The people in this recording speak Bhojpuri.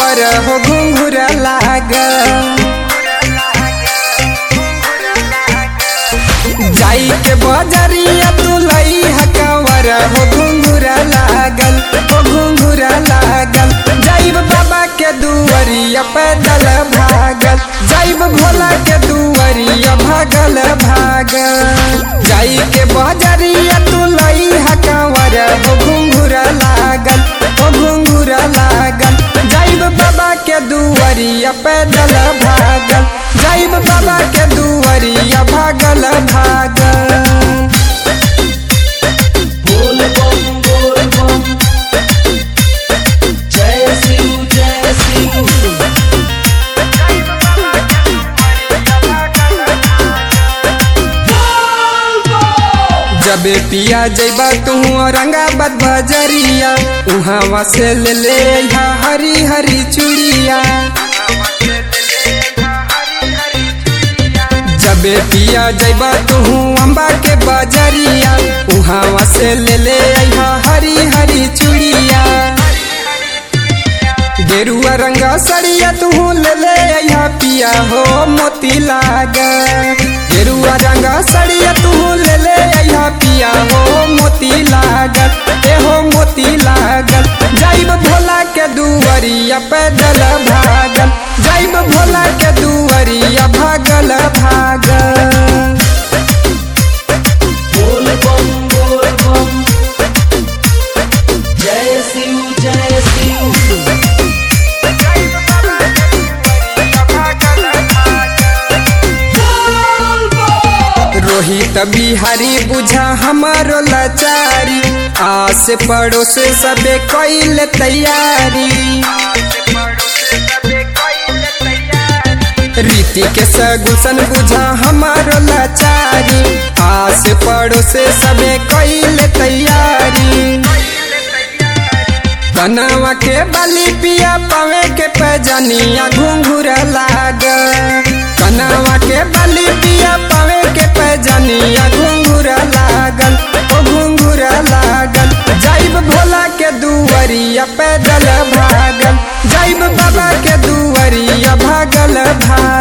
कंवर हो घुंघुरा लागल जाई के बजरिया तू लई हकवर हो घुंघुरा लागल हो घुंघुरा लागल जाइब बाबा के दुवरिया पैदल भागल जाइब भोला के दुवरिया भागल भागल जाई के बजरिया तू लई हकवर हो घुंघुरा लागल हो घुंघुरा लागल जाइब बाबा के दुवरिया पैदल भागल जाइब बाबा के दुवरिया भागल भागल बोल बम बोल बम जय शिव जय शिव जबे पिया जैबा तू औरंगाबाद बजरिया उहाँ से ले ले अइहा हरी हरी चूड़िया जबे पिया जैबा तू अम्बा के बजरिया उहाँ से ले ले अइहा हरी हरी चूड़िया गेरुआ रंगा सड़िया तू ले ले अइहा पिया हो मोती लाग गेरुआ रंगा सड़िया तू ले ले अइहा पिया हो मोती लागल ए हो मोती लागल जाइब भोला के दुवरिया पैदल भागल जाइब भोला के दुवरिया भागल भागल बोल बम बोल बम जय शिव जय शिव रोहित बिहारी बुझा हमारो लाचारी आस पड़ोस सबे कैल तैयारी रीति के सगुसन बुझा हमारो लाचारी आस पड़ोस सबे कैल तैयारी कनवा के बलि पिया पावे के पैजनिया घुंघुरा लाग कनवा के बलि पिया पावे के पैजनिया घुंघुरा लागल ओ घुंघुरा लागल जाइब भोला के दुवरिया पैदल भागल जाइब बाबा के दुवरिया भागल भागल